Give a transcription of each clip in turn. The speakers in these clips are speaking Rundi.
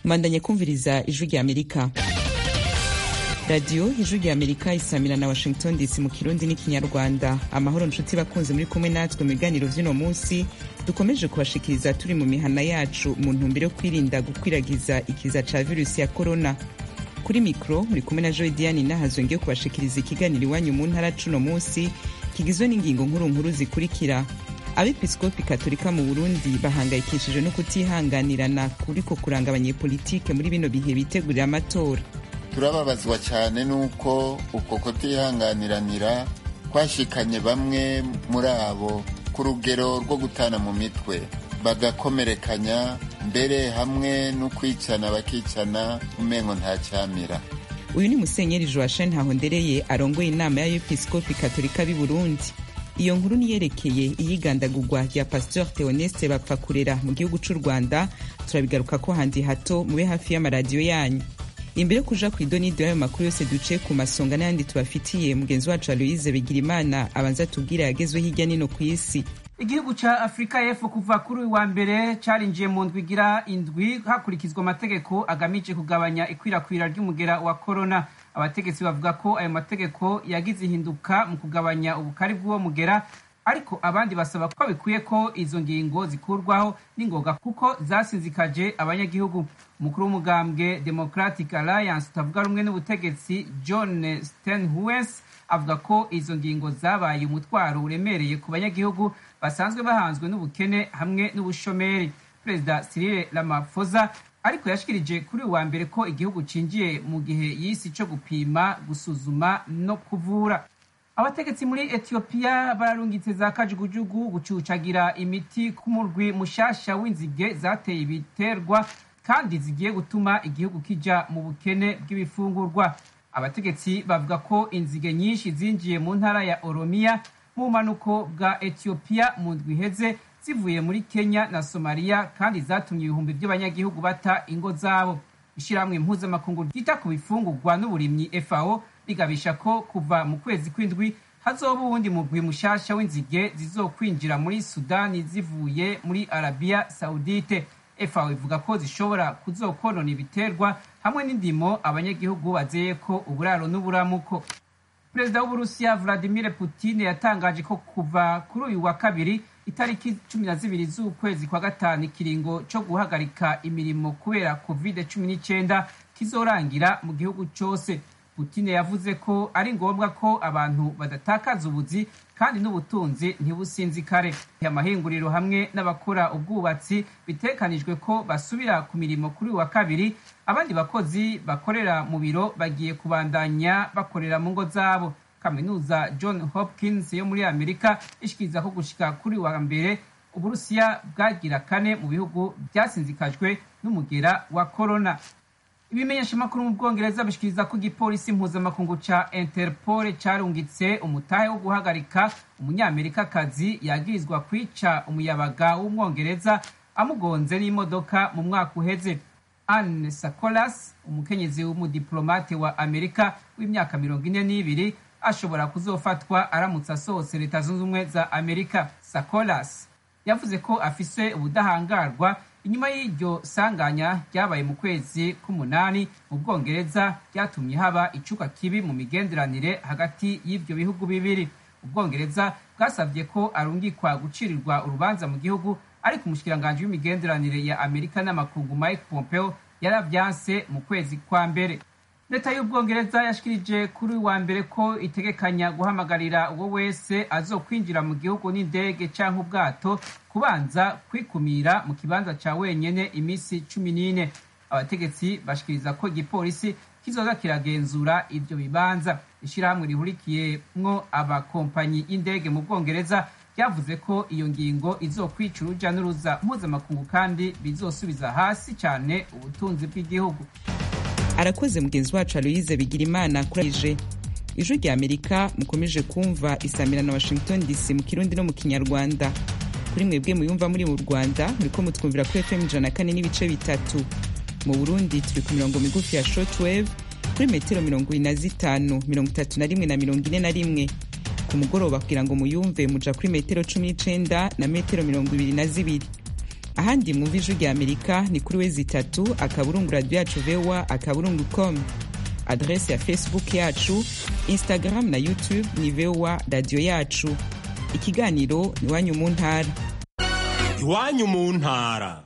mbandanye kumviriza ijwi rya amerika radiyo ijwi rya amerika isamira na washington dc mu kirundi n'ikinyarwanda amahoro nshuti bakunze muri kumwe natwe mu biganiro vy'uno munsi dukomeje kubashikiriza turi mu mihana yacu mu ntumbero yo kwirinda gukwiragiza ikiza ca virusi ya korona kuri mikro muri kumwe na joy diane nahazo ngiye kubashikiriza ikiganiro iwanyu mu ntara cuno munsi kigizwe n'ingingo nkuru nkuru zikurikira abepiskopi katolika mu burundi bahangayikishijwe no kutihanganirana kuriko kuranga abanyepolitike muri bino bihe bitegurira amatora turababazwa cyane n'uko uko kutihanganiranira kwashikanye bamwe muri abo ku rugero rwo gutana mu mitwe bagakomerekanya mbere hamwe no kwicana bakicana umengo nta cyamira uyu ni musenyeri joachine ntahondereye arongoye inama y'abepiskopi katolika b'i burundi iyo nkuru niyerekeye iyigandagurwa rya pasteur theoneste bapfa kurera mu gihugu c'u rwanda turabigaruka ko handi hato mube hafi y'amaradiyo yanyu imbere yo kuja ku idonido y'ayo makuru yose duce ku masonga n'ayandi tubafitiye mugenzi wacu aloise bigirimana abanza tubwire yagezwe hirya nino ku isi igihugu ca afurika y'epfo kuva kuri uyu wa mbere carinjiye mu ndwi igira indwi hakurikizwa amategeko agamije kugabanya ikwirakwira ry'umugera wa korona abategetsi bavuga ko ayo mategeko yagize ihinduka mu kugabanya ubukari bw'uwo mugera ariko abandi basaba ko bikwiye ko izo ngingo zikurwaho n'ingoga kuko zasinzikaje abanyagihugu umukuru w'umugambwe democratic alliance utavuga rumwe n'ubutegetsi john stenhues avuga ko izo ngingo zabaye umutwaro uremereye ku banyagihugu basanzwe bahanzwe n'ubukene hamwe n'ubushomeri perezida cyril ramaphosa ariko yashikirije kuri uwa mbere ko igihugu cinjiye mu gihe y'isi co gupima gusuzuma no kuvura abategetsi muri etiyopiya bararungitse za kajugujugu gucucagira imiti ku murwi mushasha w'inzige zateye ibiterwa kandi zigiye gutuma igihugu kija mu bukene bw'ibifungurwa abategetsi bavuga ko inzige nyinshi zinjiye mu ntara ya oromiya mu bumanuko bwa etiyopiya mu ndwi iheze zivuye muri kenya na somaliya kandi zatumye ibihumbi by'abanyagihugu bata ingo zabo ishyirahamwe mpuzamakungu ryita ku bifungurwa n'uburimyi fao rigabisha ko kuva mu kwezi kw'indwi hazoba uwundi mugwi mushasha w'inzige zizokwinjira muri sudani zivuye muri arabiya saudite fao ivuga ko zishobora kuzokonona ibiterwa hamwe n'indimo abanyagihugu bazeye ko uburaro n'uburamuko perezida w'uburusiya vladimir putin yatangaje ko kuva kuri uyu wa kabiri itariki cumi na zibiri z'ukwezi kwa gatanu ikiringo co guhagarika imirimo kubera covid cumi n'icyenda kizorangira mu gihugu cose Putin yavuze ko ari ngombwa ko abantu badatakaza ubuzi kandi n'ubutunzi ntibusinzikare amahinguriro hamwe n'abakora ubwubatsi bitekanijwe ko basubira ku mirimo kuri wa kabiri abandi bakozi bakorera mu biro bagiye kubandanya bakorera mu ngo zabo kaminuza john hopkins yo muri amerika ishikiriza ko gushika kuri wa mbere uburusiya bwagira kane mu bihugu byasinzikajwe n'umugera wa korona ibimenyeshamakuru mu bwongereza bishikiriza ko igipolisi mpuzamakungu ca interpol carungitse umutahe wo guhagarika umunyamerikakazi yagirizwa kwica umuyabaga w'umwongereza amugonze n'imodoka mu mwaka uheze anne sacolas umukenyezi w'umudiplomate wa amerika w'imyaka mirongo ine n'ibiri ashobora kuzofatwa aramutse asohotse leta zunze ubumwe za amerika sacolas yavuze ko afise ubudahangarwa inyuma y'iryo sanganya ryabaye mu kwezi k'umunani mu bwongereza ryatumye haba icuka kibi mu migenderanire hagati y'ibyo bihugu bibiri ubwongereza bwasabye ko arungikwa gucirirwa urubanza mu gihugu ariko umushikiranganji w'imigenderanire ya amerika n'amakungu mike pompeo yaravyanse mu kwezi kwa mbere leta y'ubwongereza yashikirije kuri wa mbere ko itegekanya guhamagarira uwo wese azokwinjira mu gihugu n'indege canke ubwato kubanza kwikumira mu kibanza ca wenyene iminsi cumi n'ine abategetsi bashikiriza ko igipolisi kizoza kiragenzura ivyo bibanza ishirahamwe rihurikiyemwo abakompanyi y'indege mu bwongereza ryavuze ko iyo ngingo izokwica uruja n'uruza mpuzamakungu kandi bizosubiza hasi cane ubutunzi bw'igihugu arakoze mugenzi wacu aloyize bigira imana kurije ijwi rya amerika mukomeje kumva isamira na washington dc mu kirundi no mu kinyarwanda kuri mwebwe muyumva muri mu rwanda muriko mutwumvira kuri fm ijana kane n'ibice bitatu mu burundi turi ku mirongo migufi ya shortwave kuri metero mirongo ine na zitanu mirongo itatu na rimwe na mirongo ine na rimwe ku mugoroba kugira ngo muyumve muja kuri metero cumi n'icenda na metero mirongo ibiri na zibiri ahandi mwumva ijwi rya amerika ni kuri wezi itatu akaburungu radiyo yacu voa akaburungu com adrese ya facebook yacu instagram na youtube ni voa radiyo yacu ikiganiro ni iwanyu mu ntara iwanyu mu ntara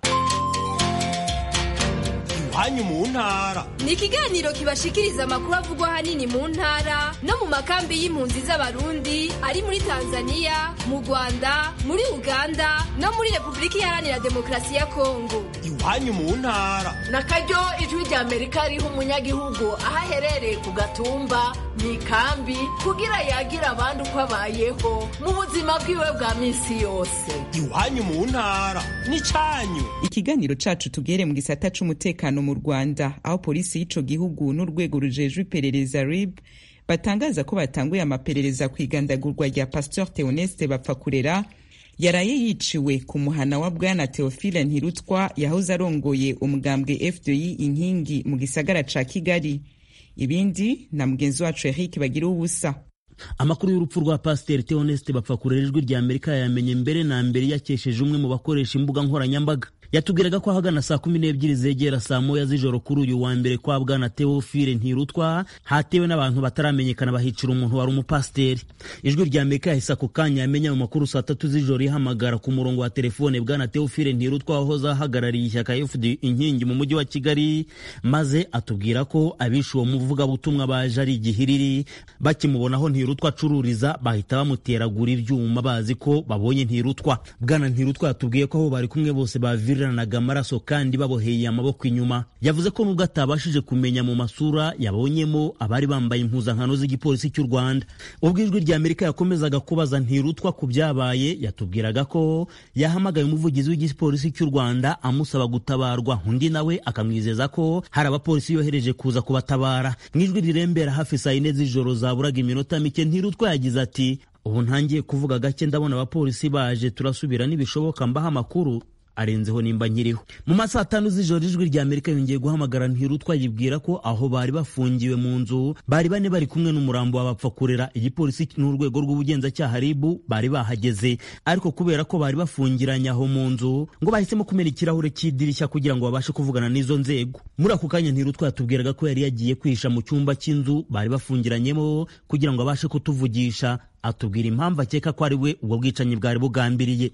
iwanyu mu ntara ni ikiganiro kibashikiriza amakuru avugwa ahanini mu ntara no mu makambi y'impunzi z'abarundi ari muri tanzania mu rwanda muri uganda no muri repubulika iharanira demokarasi ya kongo iwanyu mu ntara na karyo ijwi rya amerika riha umunyagihugu aho aherereye ku gatumba mu ikambi kugira yagira abandi uko abayeho mu buzima bwiwe bwa minsi yose iwanyu mu ntara n'icyanyu ikiganiro cacu tugere mu gisata c'umutekano mu rwanda aho polisi y'ico gihugu n'urwego rujejwe iperereza rib batangaza ko batanguye amaperereza ku igandagurwa rya pasteur theoneste bapfakurera yaraye yiciwe ku muhana wa bwana theophile ntirutwa yahoze arongoye umugambwe fdi inkingi mu gisagara ca kigali ibindi na mugenzi wacu eric bagira ubusa amakuru y'urupfu rwa pasiteri theoneste bapfakurera ijwi rya amerika yamenye mbere na mbere yakesheje umwe mu bakoresha imbuga nkoranyambaga yatubwiraga ko ahagana saa kumi n'ebyiri zegera saa moya z'ijoro kuri uyu wa mbere kwa bwana teofile ntirutwa hatewe n'abantu bataramenyekana bahicira umuntu wari umupasiteri ijwi rya amerika yahise ako kanya yamenya mu makuru saa tatu z'ijoro ihamagara ku murongo wa telefone bwana teofile ntirutwa wahoze ahagarariye ishyaka fd inkingi mu mujyi wa kigali maze atubwira ko abishe uwo muvugabutumwa baje ari igihiriri bakimubonaho ntirutwa acururiza bahita bamuteragura ibyuma bazi ko babonye ntirutwa bwana ntirutwa yatubwiye ko aho bari kumwe bose baviriranaga amaraso kandi baboheye amaboko inyuma yavuze ko nubwo atabashije kumenya mu masura yabonyemo abari bambaye impuzankano z'igipolisi cy'u rwanda ubwo ijwi rya amerika yakomezaga kubaza ntirutwa ku byabaye yatubwiraga ko yahamagaye umuvugizi w'igipolisi cy'u rwanda amusaba gutabarwa undi nawe akamwizeza ko hari abapolisi yohereje kuza kubatabara mu ijwi rirembera hafi saa yine z'ijoro zaburaga iminota mike ntirutwa yagize ati ubu ntangiye kuvuga gake ndabona abapolisi baje turasubira nibishoboka mbaha amakuru arenzeho nimba nkiriho mu masaha atanu z'ijoro ijwi rya amerika yongeye guhamagara ntirutwa yibwira ko aho bari bafungiwe mu nzu bari bane bari kumwe n'umurambo wabapfakurera igipolisi n'urwego rw'ubugenzacyaha ribu bari bahageze ariko kubera ko bari bafungiranye aho mu nzu ngo bahisemo kumena ikirahure cy'idirishya kugira ngo babashe kuvugana n'izo nzego muri ako kanya ntirutwa yatubwiraga ko yari yagiye kwihisha mu cyumba cy'inzu bari bafungiranyemo kugira ngo abashe kutuvugisha atubwira impamvu akeka ko ari we ubwo bwicanyi bwari bugambiriye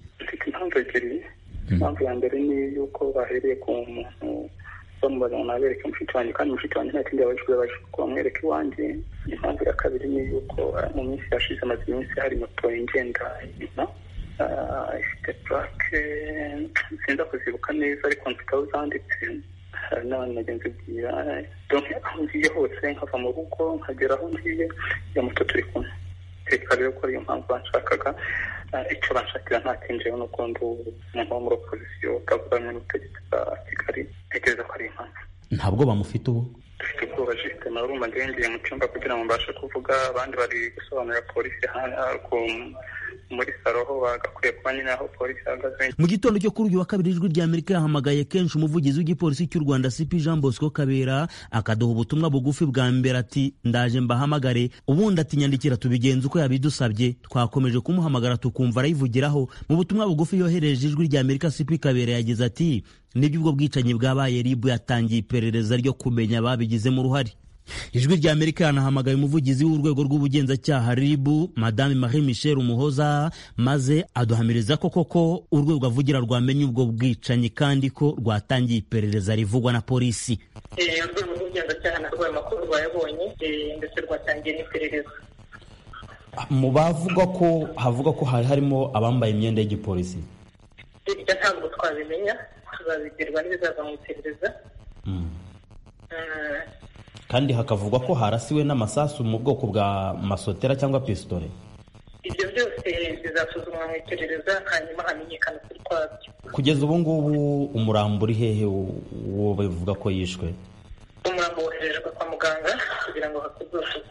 impamvu ya mbere ni yuko bahereye ku muntu bamubaza ngo nabereke mushiki wanjye kandi mushiki wanjye nta kindi yabajijwe yabajijwe ko bamwereka iwanjye impamvu ya kabiri ni yuko mu minsi yashize amaze iminsi hari moto ingenda inyuma ifite purake sinza kuzibuka neza ariko mfite aho zanditse hari n'abantu bagenzi bwira aho ngiye hose nkava mu rugo nkagera aho ngiye iyo moto turi kumwe reka rero ko ariyo mpamvu banshakaga icyo banshakira nta kinjiyeho n'uko ndi umuntu wo muri opozisiyo utavuganye n'ubutegetsi bwa kigali ntekereza ko ari impamvu ntabwo bamufite ubu dufite ubwoba jisite na urumva ngiye mu cyumba kugira ngo mbashe kuvuga abandi bari gusobanurira polisi muri saro aho bagakwiye kuba nyine aho polisi ihagaze mu gitondo cyo kuri uyu wa kabiri ijwi rya amerika yahamagaye kenshi umuvugizi w'igipolisi cy'u rwanda cp jean bosco kabera akaduha ubutumwa bugufi bwa mbere ati ndaje mbahamagare ubundi ati nyandikira tubigenza uko yabidusabye twakomeje kumuhamagara tukumva arayivugiraho mu butumwa bugufi yohereje ijwi rya amerika cp kabera yagize ati nibyo ubwo bwicanyi bwabaye ribu yatangiye iperereza ryo kumenya ababigizemo uruhare ijwi rya amerika yanahamagaye umuvugizi w'urwego rw'ubugenzacyaha ribu madame marie michel umuhoza maze aduhamiriza ko koko urwego avugira rwamenye ubwo bwicanyi kandi ko rwatangiye iperereza rivugwa na polisi urwego rw'ubugenzacyaha narwo ayo makuru rwayabonye ndetse rwatangiye n'iperereza mu bavuga ko havuga ko hari harimo abambaye imyenda y'igipolisi ibyo ntabwo twabimenya tuzabibwirwa n'ibizava mu iperereza kandi hakavugwa ko harasiwe n'amasasu mu bwoko bwa masotera cyangwa pisitore ibyo byose bizasuzumwa mu iperereza hanyuma hamenyekana ukuri kwabyo kugeza ubu ngubu umurambo uri hehe uwo bavuga ko yishwe umurambo woherejwe kwa muganga kugira ngo hakorwe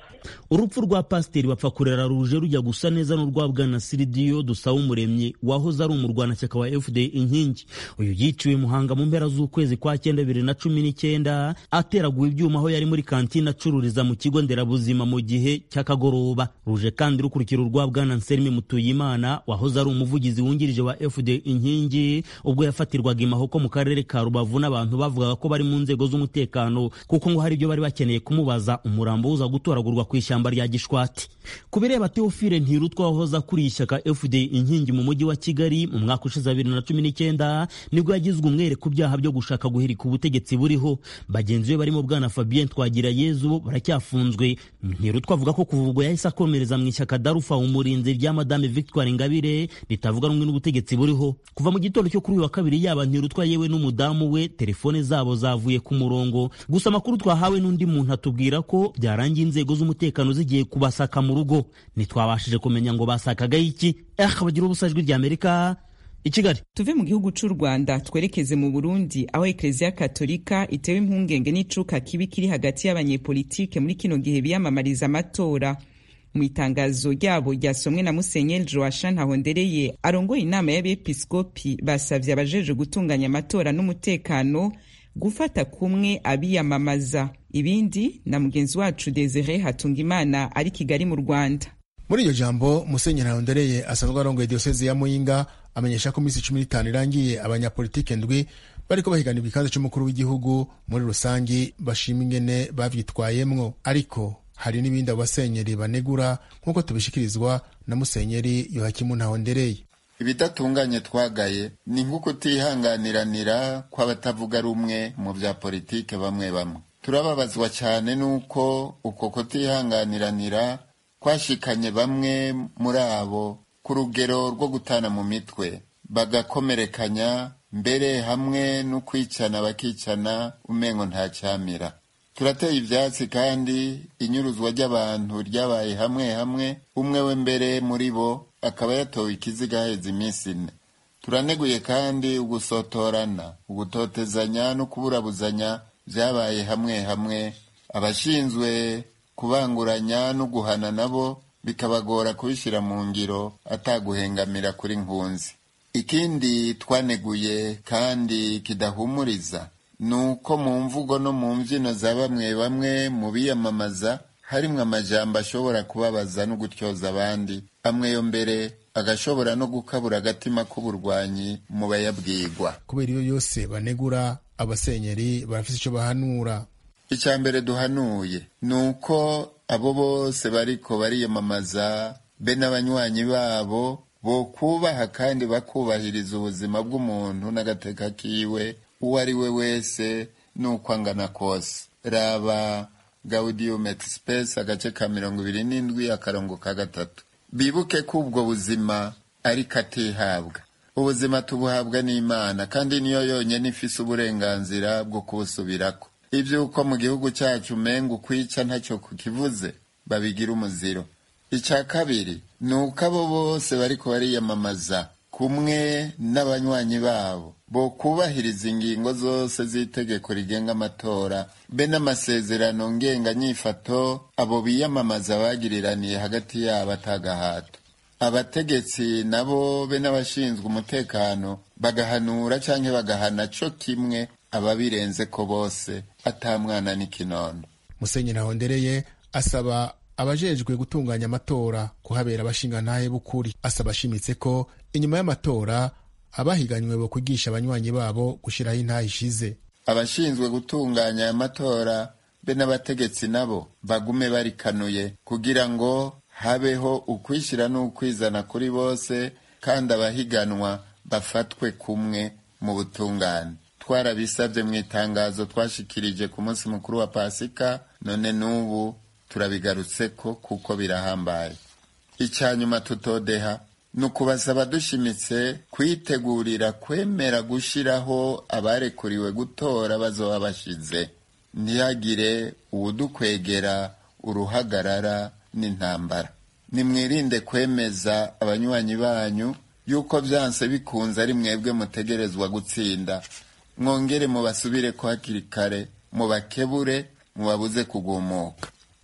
urupfu rwa pasiteri bapfa kurera ruje rujya gusa neza n'urwa bwana siridiyo dusaba umuremyi wahoze ari umurwanashyaka wa fda inkingi uyu yiciwe muhanga mu mpera z'ukwezi kwa cyenda bibiri na cumi n'icyenda ateraguwe ibyuma aho yari muri kantine acururiza mu kigo nderabuzima mu gihe cy'akagoroba ruje kandi rukurikira urwa bwana nserimi mutuyimana wahoze ari umuvugizi wungirije wa fda inkingi ubwo yafatirwaga imahoko mu karere ka rubavu n'abantu bavugaga ko bari mu nzego z'umutekano kuko ngo hari ibyo bari bakeneye kumubaza umurambo uza gutoragurwa ku ishyamba rya gishwati ku bireba teofile ntirutwa wahoze akuriye ishyaka fda inkingi mu mujyi wa kigali mu mwaka ushize bibiri na cumi n'icyenda nibwo yagizwe umwere ku byaha byo gushaka guhirika ubutegetsi buriho bagenzi be barimo bwana fabien twagira yezu baracyafunzwe ntirutwa avuga ko kuva ubwo yahise akomereza mu ishyaka darufa umurinzi rya madame victoire ingabire ritavuga rumwe n'ubutegetsi buriho kuva mu gitondo cyo kuri uyu wa kabiri yaba ntirutwa yewe n'umudamu we telefone zabo zavuye ku murongo gusa amakuru twahawe n'undi muntu atubwira ko byarangiye inzego z'umutekano zigiye kubasaka mu rugo ntitwabashije kumenya ngo basakagaho iki eh bagira ubusa ijwi ry'amerika i kigali tuve mu gihugu cy'u rwanda twerekeze mu burundi aho ekereziya katolika itewe impungenge n'icuka kibi kiri hagati y'abanyepolitike muri kino gihe biyamamariza amatora mu itangazo ryabo ryasomwe na musenyeri joasha ntahondereye arongoye inama y'abepiskopi basabye abajeje gutunganya amatora n'umutekano gufata kumwe abiyamamaza ibindi na mugenzi wacu desire hatungimana ari kigali mu rwanda muri iryo jambo musenyeri ntahondereye asanzwe arongoye diyosezi ya muyinga amenyesha ko iminsi cumi n'itanu irangiye abanyapolitike ndwi bariko bahiganirwa ikibanza c'umukuru w'igihugu muri rusangi bashima ingene bavyitwayemwo ariko hari n'ibindi abo basenyeri banegura nk'uko tubishikirizwa na musenyeri yohakimu ntahondereye ibidatunganye twagaye ni nko kutihanganiranira kw'abatavuga rumwe mu bya politike bamwe bamwe turababazwa cyane n'uko uko kutihanganiranira kwashikanye bamwe muri abo ku rugero rwo gutana mu mitwe bagakomerekanya mbere hamwe no kwicana bakicana umengo nta cyamira turateye ibyatsi kandi inyuruzwa ry'abantu ryabaye hamwe hamwe umwe we mbere muri bo akaba yatowe ikiziga haheze iminsi ine turaneguye kandi ugusotorana ugutotezanya no kuburabuzanya byabaye hamwe hamwe abashinzwe kubanguranya no guhana nabo bikabagora kubishyira mu ngiro ataguhengamira kuri nkunzi ikindi twaneguye kandi kidahumuriza ni uko mu mvugo no mu mbyino za bamwe bamwe mu biyamamaza harimwo amajambo ashobora kubabaza no gutyoza abandi amwe yo mbere agashobora no gukabura agatima k'uburwanyi mu bayabwirwa kubera iyo yose banegura abasenyeri barafise icyo bahanura icya mbere duhanuye ni uko abo bose bariko bariyamamaza be n'abanywanyi babo bokubaha kandi bakubahiriza ubuzima bw'umuntu n'agateka kiwe uwo ari we wese n'uko angana kose raba gaudium et spes agace ka mirongo ibiri n'indwi akarongo ka gatatu bibuke ko ubwo buzima ari katihabwa ubuzima tubuhabwa n'imana kandi niyo yonyine ifise uburenganzira bwo kubusubirako iby'uko mu gihugu cyacu umenga ukwica ntacyo kukivuze babigira umuziro icya kabiri ni uko abo bose bariko bariyamamaza kumwe n'abanywanyi babo bo kubahiriza ingingo zose z'itegeko rigenga amatora be n'amasezerano ngenganyifato abo biyamamaza bagiriraniye hagati yabo atagahato abategetsi nabo be n'abashinzwe umutekano bagahanura canke bagahana co kimwe ababirenze ko bose atamwana n'ikinono musenyeri ahondereye asaba abajejwe gutunganya amatora kuhabera abashingantahe b'ukuri asaba ashimitse ko inyuma y'amatora abahiganywe bo kwigisha abanywanyi babo gushyiraho intahe ishize abashinzwe gutunganya aya matora be n'abategetsi nabo bagume barikanuye kugira ngo habeho ukwishyira n'ukwizana kuri bose kandi abahiganwa bafatwe kumwe mu butungane twarabisabye mu itangazo twashikirije ku munsi mukuru wa pasika none n'ubu turabigarutseko kuko birahambaye icya nyuma tutodeha ni ukubasaba dushimitse kwitegurira kwemera gushyiraho abarekuriwe gutora bazoba bashize ntihagire uwudukwegera uruhagarara n'intambara nimwirinde kwemeza abanywanyi banyu yuko byanse bikunze ari mwebwe mutegerezwa gutsinda mwongere mubasubire ko hakiri kare mubakebure mubabuze kugumuka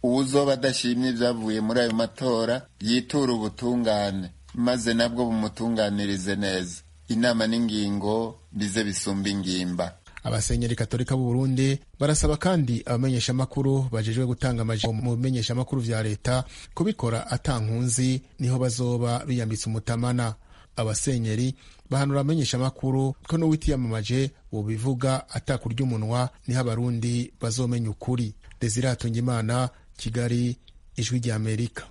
uwuzoba adashimye ibyavuye muri ayo matora yitura ubutungane maze nabwo bumutunganirize neza inama n'ingingo bize bisumba ingimba abasenyeri katolika b'u Burundi barasaba kandi abamenyeshamakuru bajejwe gutanga amajambo mu bimenyeshamakuru vya leta kubikora atankunzi niho bazoba biyambitse umutamana abasenyeri bahanura abamenyeshamakuru ko n'uwitiyamamaje wobivuga atakurya umunwa niho abarundi bazomenya ukuri desire imana kigali ijwi rya amerika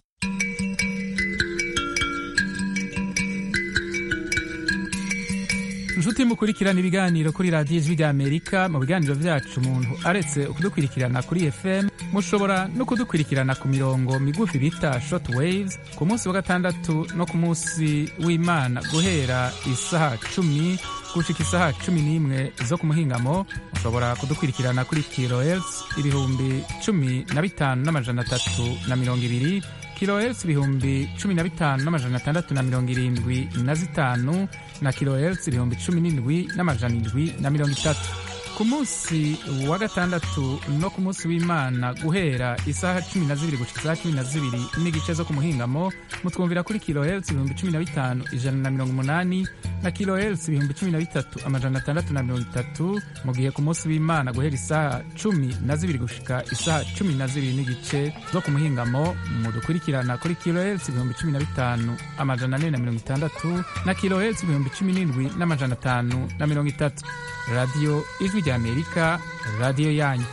inshuti mukurikirana ibiganiro kuri radiyo ijwi rya amerika mu biganiro byacu umuntu aretse kudukurikirana kuri fm mushobora no kudukurikirana ku mirongo migufi bita short waves ku munsi wa gatandatu no ku munsi w'imana guhera isaha cumi gushika isaha cumi n'imwe zo ku muhingamo mushobora kudukurikirana kuri kilohertz ibihumbi cumi na bitanu n'amajana atatu na mirongo ibiri kilohertz ibihumbi cumi na bitanu n'amajana atandatu na mirongo irindwi na zitanu na kilohertz ibihumbi cumi n'indwi n'amajana indwi na mirongo itatu ku munsi wa gatandatu no ku munsi w'imana guhera isaha cumi na zibiri gushika isaha cumi na zibiri n'igice zo ku muhingamo mutwumvira kuri kilohertz ibihumbi cumi na bitanu ijana na mirongo umunani na kilohertz ibihumbi cumi na bitatu amajana atandatu na mirongo itatu mu gihe ku munsi w'imana guhera isaha cumi na zibiri gushika isaha cumi na zibiri n'igice zo ku muhingamo mudukurikirana kuri kilohertz ibihumbi cumi na bitanu amajana ane na mirongo itandatu na kilohertz ibihumbi cumi n'indwi n'amajana atanu na mirongo itatu radiyo ijwi rya amerika radiyo yanyu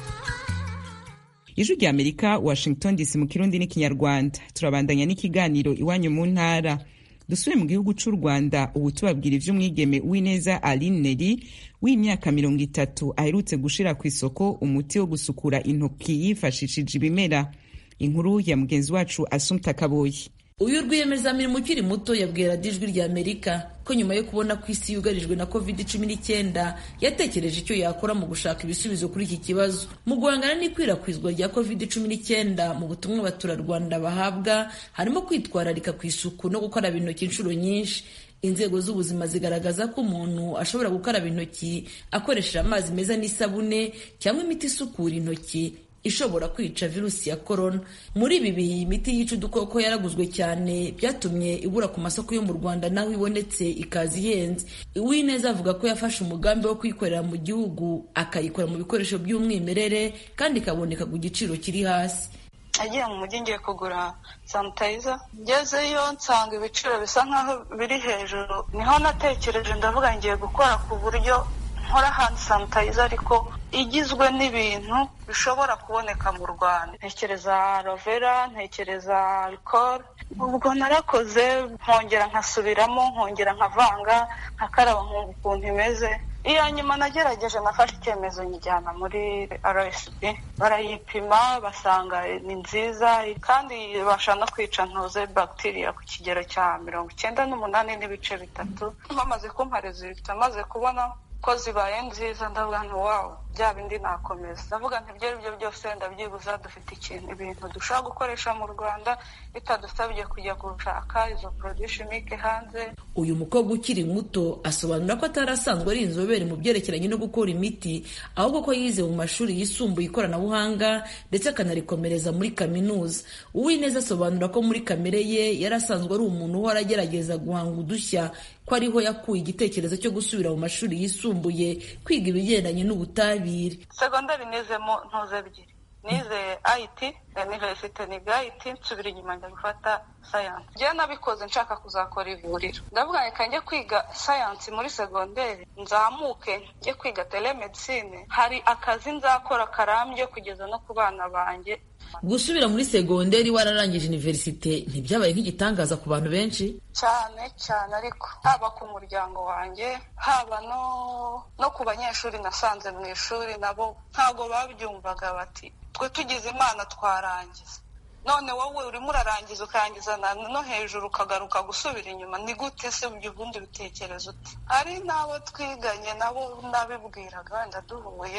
ijwi rya amerika washington dc mu kirundi n'ikinyarwanda turabandanya n'ikiganiro iwanyu mu ntara dusubire mu gihugu cy'u rwanda ubu tubabwira iby'umwigeme w'ineza aline neri w'imyaka mirongo itatu aherutse gushira ku isoko umuti wo gusukura intoki yifashishije ibimera inkuru ya mugenzi wacu asumta kaboyi uyu rwiyemezamirimo ukiri muto yabwiye radiyo ijwi rya amerika ko nyuma yo kubona ko isi yugarijwe na covid cumi n'icyenda yatekereje icyo yakora mu gushaka ibisubizo kuri iki kibazo mu guhangana n'ikwirakwizwa rya covid cumi n'icyenda mu butumwa abaturarwanda bahabwa harimo kwitwararika ku isuku no gukaraba intoki inshuro nyinshi inzego z'ubuzima zigaragaza ko umuntu ashobora gukaraba intoki akoresheje amazi meza n'isabune cyangwa imiti isukura intoki ishobora kwica virusi ya korona muri ibi bihe iyi miti yica udukoko yaraguzwe cyane byatumye ibura ku masoko yo mu rwanda naho ibonetse ikaza ihenze uwineza avuga ko yafashe umugambi wo kuyikorera mu gihugu akayikora mu bikoresho by'umwimerere kandi ikaboneka ku giciro kiri hasi agiye mu mujyi ngiye kugura sanitayiza ngezeyo nsanga ibiciro bisa nkaho biri hejuru niho natekereje ndavuga ngiye gukora ku buryo nkora handi sanitayiza ariko igizwe n'ibintu bishobora kuboneka mu rwanda ntekereza rovera ntekereza alcohol ubwo narakoze nkongera nkasubiramo nkongera nkavanga nkakaraba nkumva ukuntu imeze iya nyuma nagerageje nafashe icyemezo nyijyana muri rsb barayipima basanga ni nziza kandi ibasha no kwica ntuze bagitiriya ku kigero cya mirongo icyenda n'umunani n'ibice bitatu bamaze kumpa rezilita maze kubona ko zibaye nziza ndavuga nti wawu bya bindi nakomeza ndavuga nti ibyo ari byo byose ndabyibuza dufite ikintu ibintu dushobora gukoresha mu rwanda bitadusabye kujya gushaka izo porodishimike hanze uyu mukobwa ukiri muto asobanura ko atari asanzwe ari inzobere mu byerekeranye no gukora imiti ahubwo ko yize mu mashuri yisumbuye ikoranabuhanga ndetse akanarikomereza muri kaminuza uwineza asobanura ko muri kamere ye yari asanzwe ari umuntu uhora agerageza guhanga udushya ko ariho yakuye igitekerezo cyo gusubira mu mashuri yisumbuye kwiga ibigendanye n'ubutabire segonderi nizemo ntuze ebyiri nize ayiti universite niga ayiti nsubira inyuma njya gufata sayansi njyewe nabikoze nshaka kuzakora ivuriro ndavuga reka njye kwiga sayansi muri segonderi nzamuke njye kwiga telemedicine hari akazi nzakora karambye kugeza no ku bana banjye gusubira muri segonderi wararangije universite ntibyabaye nk'igitangaza ku bantu benshi cyane cyane ariko haba ku muryango wanjye haba no no ku banyeshuri nasanze mu ishuri nabo ntabwo babyumvaga bati twe tugize imana twarangiza none wowe urimo urarangiza ukarangiza no hejuru ukagaruka gusubira inyuma ni gute se ubundi bitekerezo uti hari n'abo twiganye nabo nabibwiraga wenda duhuye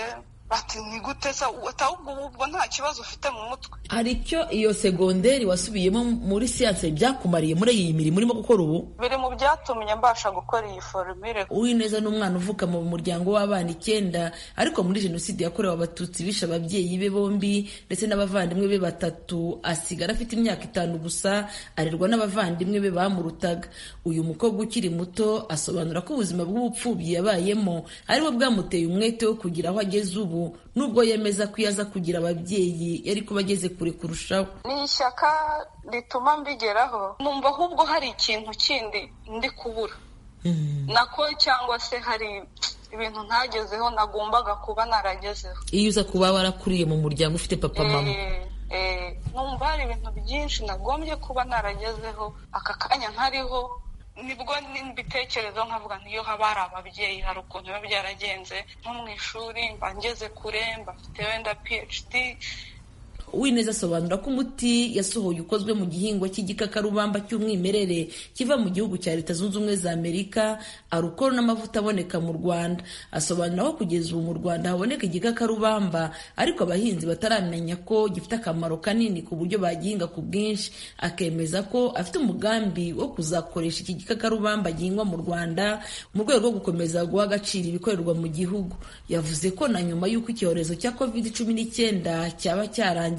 bati ni gute se ahubwo ubwo nta kibazo ufite mu mutwe hari icyo iyo segonderi wasubiyemo muri siyanse byakumariye muri iyi mirimo urimo gukora ubu biri mu byatumye mbasha gukora iyi forumire uwineza ni umwana uvuka mu muryango w'abana icyenda ariko muri jenoside yakorewe abatutsi bishe ababyeyi be bombi ndetse n'abavandimwe be batatu asigara afite imyaka itanu gusa arerwa n'abavandimwe be bamurutaga uyu mukobwa ukiri muto asobanura ko ubuzima bw'ubupfubyi yabayemo aribwo bwamuteye umwete wo kugira aho ageze ubu nubwo yemeza ko iyo aza kugira ababyeyi yari kuba ageze kure kurushaho ni ishyaka rituma mbigeraho numva ahubwo hari ikintu kindi ndi kubura nako cyangwa se hari ibintu ntagezeho nagombaga kuba naragezeho iyo uza kuba warakuriye mu muryango ufite papa mama numva hari ibintu byinshi nagombye kuba naragezeho aka kanya nkariho nibwo mbitekerezo nkavuga niyo haba hari ababyeyi hari ukuntu biba byaragenze nko mu ishuri mba ngeze kure mba mfite wenda phd uwineza asobanura ko umuti yasohoye ukozwe mu gihingwa cy'igikakarubamba cy'umwimerere kiva mu gihugu cya leta zunze ubumwe za amerika arukoro n'amavuta aboneka mu rwanda asobanura ko kugeza ubu mu rwanda haboneka igikakarubamba ariko abahinzi bataramenya ko gifite akamaro kanini ku buryo bagihinga ku bwinshi akemeza ko afite umugambi wo kuzakoresha iki gikakarubamba gihingwa mu rwanda mu rwego rwo gukomeza guha agaciro ibikorerwa mu gihugu yavuze ko na nyuma y'uko icyorezo cya covid cumi n'icyenda cyaba cyarangiye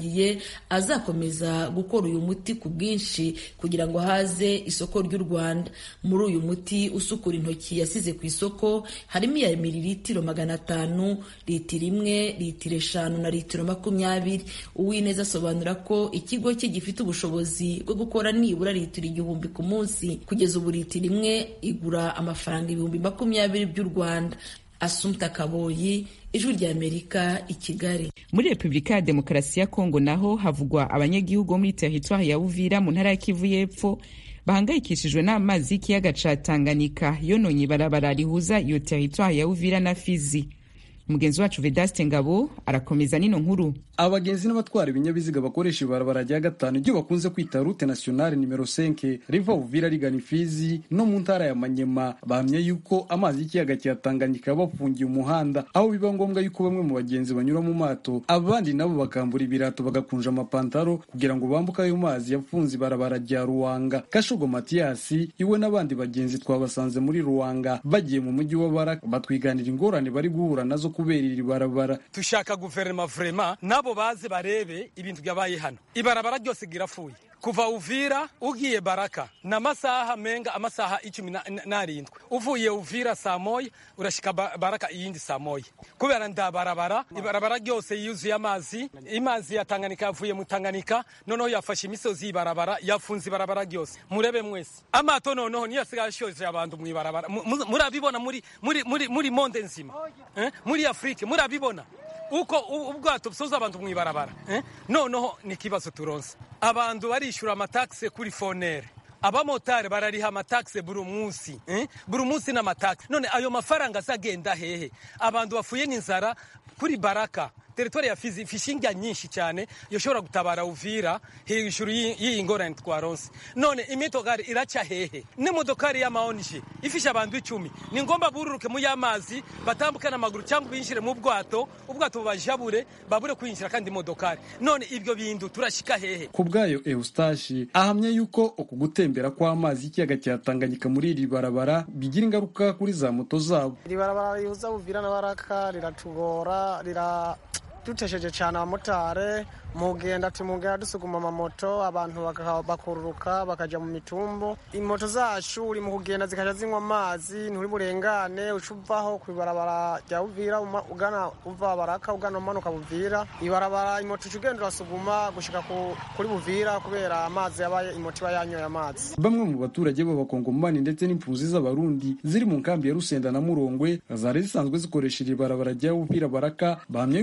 azakomeza gukora uyu muti ku bwinshi kugira ngo haze isoko ry'u Rwanda muri uyu muti usukura intoki yasize ku isoko harimo iya miliritiro magana atanu litiro imwe litiro eshanu na litiro makumyabiri uwineza asobanura ko ikigo cye gifite ubushobozi bwo gukora nibura litiro igihumbi ku munsi kugeza ubu litiro imwe igura amafaranga ibihumbi makumyabiri by'u Rwanda Asumta Kaboyi ijwi ry'Amerika i Kigali muri Repubulika ya Demokarasi ya Kongo naho havugwa abanyagihugu bo muri teritwari ya Uvira mu ntara ya Kivu y'Epfo bahangayikishijwe n'amazi y'ikiyaga ca Tanganyika yononye ibarabara rihuza iyo teritwari ya Uvira na Fizi mugenzi wacu Vedaste Ngabo arakomeza nino nkuru abagenzi n'abatwara ibinyabiziga bakoresha ibarabara rya gatanu ibyo bakunze kwita route nationale nimero 5 riva Uvira rigana Ifizi no mu ntara ya Manyema bahamya yuko amazi y'ikiyaga cya Tanganyika bafungiye umuhanda aho biba ngombwa yuko bamwe mu bagenzi banyura mu mato abandi nabo bakambura ibirato bagakunja amapantaro kugira ngo bambuke ayo mazi yafunze ibarabara rya Ruwanga Kashogo Matiyasi iwe n'abandi bagenzi twabasanze muri Ruwanga bagiye mu mujyi wa Baraka batwiganira ingorane bari guhura nazo kubera iri barabara tushaka guverinoma vrema nabo baze barebe ibintu byabaye hano ibarabara ryose girapfuye kuva uvira ugiye baraka na masaha menga amasaha icumi n'arindwi uvuye uvira saa moya urashika baraka iyindi saa moya kubera nda barabara ibarabara ryose yuzuye amazi imazi ya Tanganyika yavuye mu Tanganyika noneho yafashe imisozi y'ibarabara yafunze ibarabara ryose murebe mwese amato noneho niyo asigaye ashoje abantu mu ibarabara murabibona muri muri muri muri monde nzima eh? muri Afrique murabibona uko ubwato busoza abantu mu ibarabara eh? noneho ni ikibazo turonse abantu barishura amatakse kuri fonere abamotari barariha amatakse buri munsi eh? buri munsi n'amatakse none ayo mafaranga azagenda hehe abantu bafuye n'inzara kuri baraka teritwari ya Fizi ifishinga nyinshi cyane yoshobora gutabara Uvira hejuru y'iyi ngorane twaronse none imitogari iraca hehe n'imodokari y'amaonje ifisha abantu icumi ni ngomba bururuke mu y'amazi batambuke n'amaguru cyangwa binjire mu bwato ubwato bubajabure babure kwinjira kandi imodokari none ibyo bintu turashika hehe ku bwayo Eustache ahamya yuko uku gutembera kw'amazi y'ikiyaga cya Tanganyika muri iri barabara bigira ingaruka kuri za moto zabo iri barabara rihuza Uvira na Baraka riratugora rira dutesheje cyane abamotari mugenda tumugenda dusuguma amamoto abantu bakururuka bakajya mu mitumbu imoto zacu uri mu kugenda zikajya zinywa amazi nturi burengane uca uvaho ku ibarabara rya Uvira ugana uva baraka ugana umanuka Buvira ibarabara imoto uca ugenda urasuguma gushika kuri Buvira kubera amazi yabaye imoto iba yanyoye amazi bamwe mu baturage b'abakongomani ndetse n'impunzi z'abarundi ziri mu nkambi ya Rusenda na Murongwe zari zisanzwe zikoresha iri barabara rya Uvira baraka bahamya ko ibiciro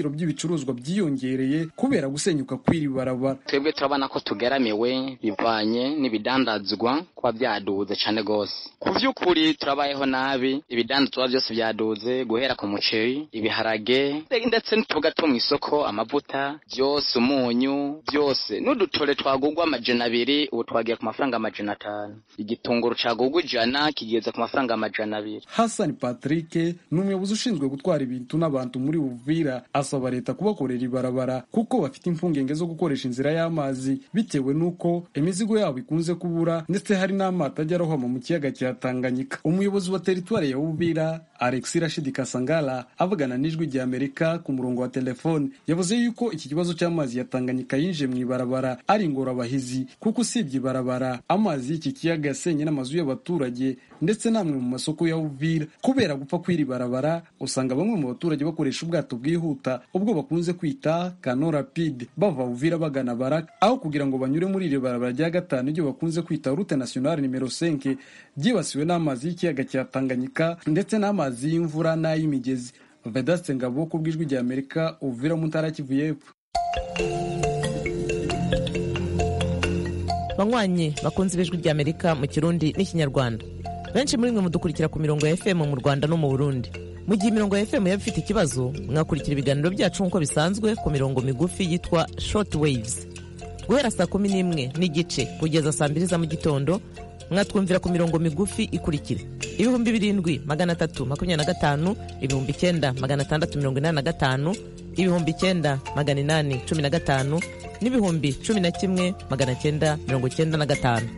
ibiciro by'ibicuruzwa byiyongereye kubera gusenyuka kw'iri barabara twebwe turabona ko tugeramiwe bivanye n'ibidandazwa kuba byaduze cyane rwose ku by'ukuri turabayeho nabi ibidandazwa byose byaduze guhera ku muceri ibiharage ndetse n'utuboga two mu isoko amavuta byose umunyu byose n'udutore twagugwa amajana abiri ubu twagiye ku mafaranga amajana atanu igitunguru cagugwa ijana kigeze ku mafaranga amajana abiri hasani patrick ni umuyobozi ushinzwe gutwara ibintu n'abantu muri uvira asaba leta kubakorera ibarabara kuko bafite impungenge zo gukoresha inzira y'amazi bitewe n'uko imizigo yabo ikunze kubura ndetse hari n'amato ajya arohama mu kiyaga cya tanganyika umuyobozi wa teritwari ya uvira alex rashidi kasangala avugana n'ijwi rya amerika ku murongo wa telefone yavuze yuko iki kibazo cy'amazi ya tanganyika yinjiye mu ibarabara ari ingorabahizi kuko usibye ibarabara amazi y'iki kiyaga yasenye n'amazu y'abaturage ndetse n'amwe mu masoko ya uvira kubera gupfa kw'iri barabara usanga bamwe mu baturage bakoresha ubwato bwihuta ubwo bakunze kwita kano rapide bava uvira bagana baraka aho kugira ngo banyure muri iri barabara rya gatanu iryo bakunze kwita rute nationale nimero 5 ryibasiwe n'amazi y'ikiyaga cya tanganyika ndetse n'amazi y'imvura n'ay'imigezi vedaste ngabo ku bw'ijwi rya amerika uvira mu ntara kivu y'epfo banywanyi bakunze ibijwi rya amerika mu kirundi n'ikinyarwanda benshi muri mwe mudukurikira ku mirongo ya fm mu rwanda no mu burundi mu gihe imirongo ya fm yaba ifite ikibazo mwakurikira ibiganiro byacu nk'uko bisanzwe ku mirongo migufi yitwa short waves guhera saa kumi n'imwe n'igice kugeza saa mbiri za mu gitondo mwatwumvira ku mirongo migufi ikurikira ibihumbi birindwi magana atatu makumyabiri na gatanu ibihumbi icyenda magana atandatu mirongo inani na gatanu ibihumbi icyenda magana inani cumi na gatanu n'ibihumbi cumi na kimwe magana cyenda mirongo cyenda na gatanu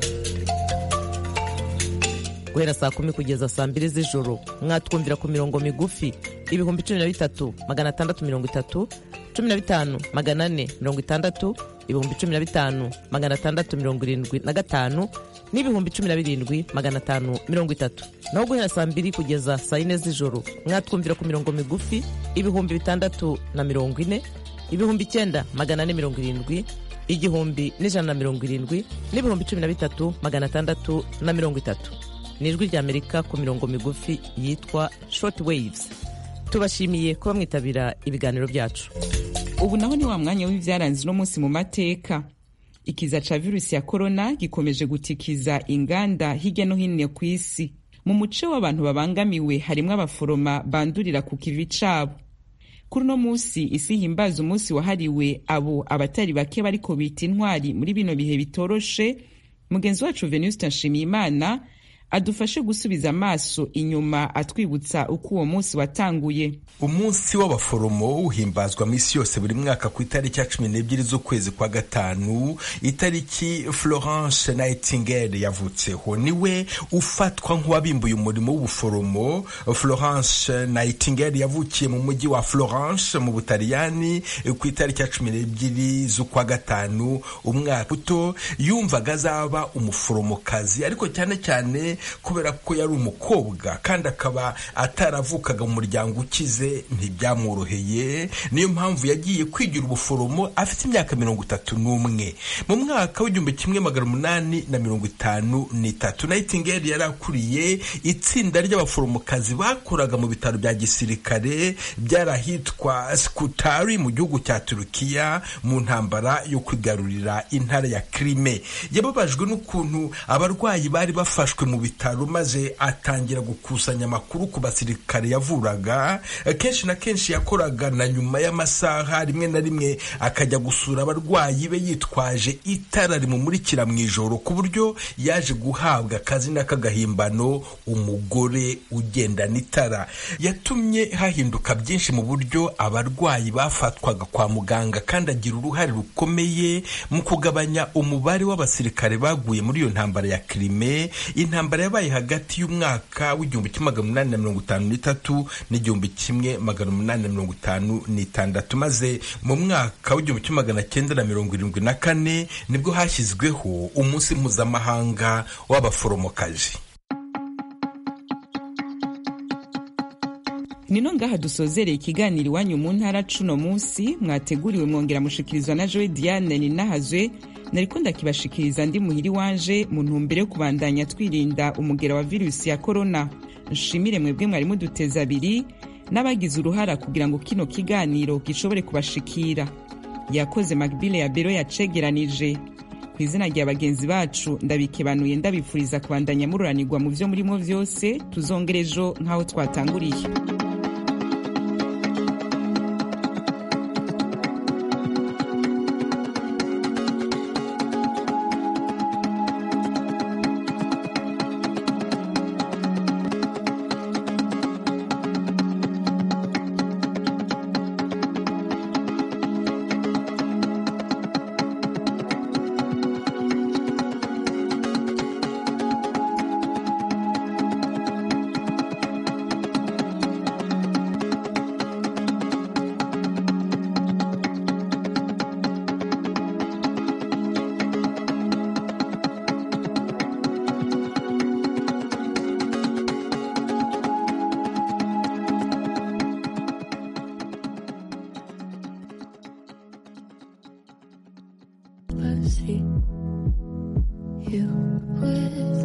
guhera saa kumi kugeza saa mbiri z'ijoro mwatwumvira ku mirongo migufi ibihumbi cumi na bitatu magana atandatu mirongo itatu cumi na bitanu magana ane mirongo itandatu ibihumbi cumi na bitanu magana atandatu mirongo irindwi na gatanu n'ibihumbi cumi na birindwi magana atanu mirongo itatu naho guhera saa mbiri kugeza saa yine z'ijoro mwatwumvira ku mirongo migufi ibihumbi bitandatu na mirongo ine ibihumbi icyenda magana ane mirongo irindwi igihumbi n'ijana na mirongo irindwi n'ibihumbi cumi na bitatu magana atandatu na mirongo itatu ni ijwi rya amerika ku mirongo migufi yitwa short waves tubashimiye kuba mwitabira ibiganiro byacu ubu naho ni wa mwanya w'ibyaranze uno munsi mu mateka ikiza ca virusi ya korona gikomeje gutikiza inganda hirya no hino ku isi mu muce w'abantu babangamiwe harimwo abaforoma bandurira ku kivi cabo kuri uno munsi isi himbaza umunsi wahariwe abo abatari bake bariko bita intwari muri bino bihe bitoroshe mugenzi wacu venuste nshimiyimana adufashe gusubiza amaso inyuma atwibutsa uko uwo munsi watanguye umunsi w'abaforomo uhimbazwa mu isi yose buri mwaka ku itariki ya cumi n'ebyiri z'ukwezi kwa gatanu itariki florence nightingale yavutseho niwe ufatwa nk'uwabimbuye umurimo w'ubuforomo florence nightingale yavukiye mu mujyi wa florence mu butaliyani ku itariki ya cumi n'ebyiri z'ukwa gatanu umwaka uto yumvaga azaba umuforomokazi ariko cyane cyane kubera ko yari umukobwa kandi akaba ataravukaga mu muryango ukize ntibyamworoheye niyo mpamvu yagiye kwigira ubuforomo afite imyaka mirongo itatu n'umwe mu mwaka w'igihumbi kimwe magana umunani na mirongo itanu n'itatu nightingale yari akuriye itsinda ry'abaforomokazi bakoraga mu bitaro bya gisirikare byari ahitwa skutari mu gihugu cya turukiya mu ntambara yo kwigarurira intara ya krime yababajwe n'ukuntu abarwayi bari bafashwe mu bitaro maze atangira gukusanya amakuru ku basirikare yavuraga kenshi na kenshi yakoraga na nyuma y'amasaha rimwe na rimwe akajya gusura abarwayi be yitwaje itara rimumurikira mu ijoro ku buryo yaje guhabwa akazina k'agahimbano umugore ugendana itara yatumye hahinduka byinshi mu buryo abarwayi bafatwaga kwa muganga kandi agira uruhare rukomeye mu kugabanya umubare w'abasirikare baguye muri iyo ntambara ya kirime intambara yabaye hagati y'umwaka w'igihumbi kimwe magana umunani na mirongo itanu n'itatu n'igihumbi kimwe magana umunani na mirongo itanu n'itandatu maze mu mwaka w'igihumbi kimwe magana cyenda na mirongo irindwi na kane nibwo hashyizweho umunsi mpuzamahanga w'abaforomokazi nino ngaha dusozereye ikiganiro iwanyu mu ntara cuno munsi mwateguriwe mwongera mushikirizwa na joe diane ninahazwe nariko ndakibashikiriza ndi muhiri wanje mu ntumbero yo kubandanya twirinda umugera wa virusi ya korona nshimire mwebwe mwari muduteza abiri n'abagize uruhara kugira ngo kino kiganiro gishobore kubashikira yakoze magbile ya bero yacegeranije ku izina rya bagenzi bacu ndabikebanuye ndabifuriza kubandanya mururanirwa mu vyo murimo vyose tuzongera ejo nk'aho twatanguriye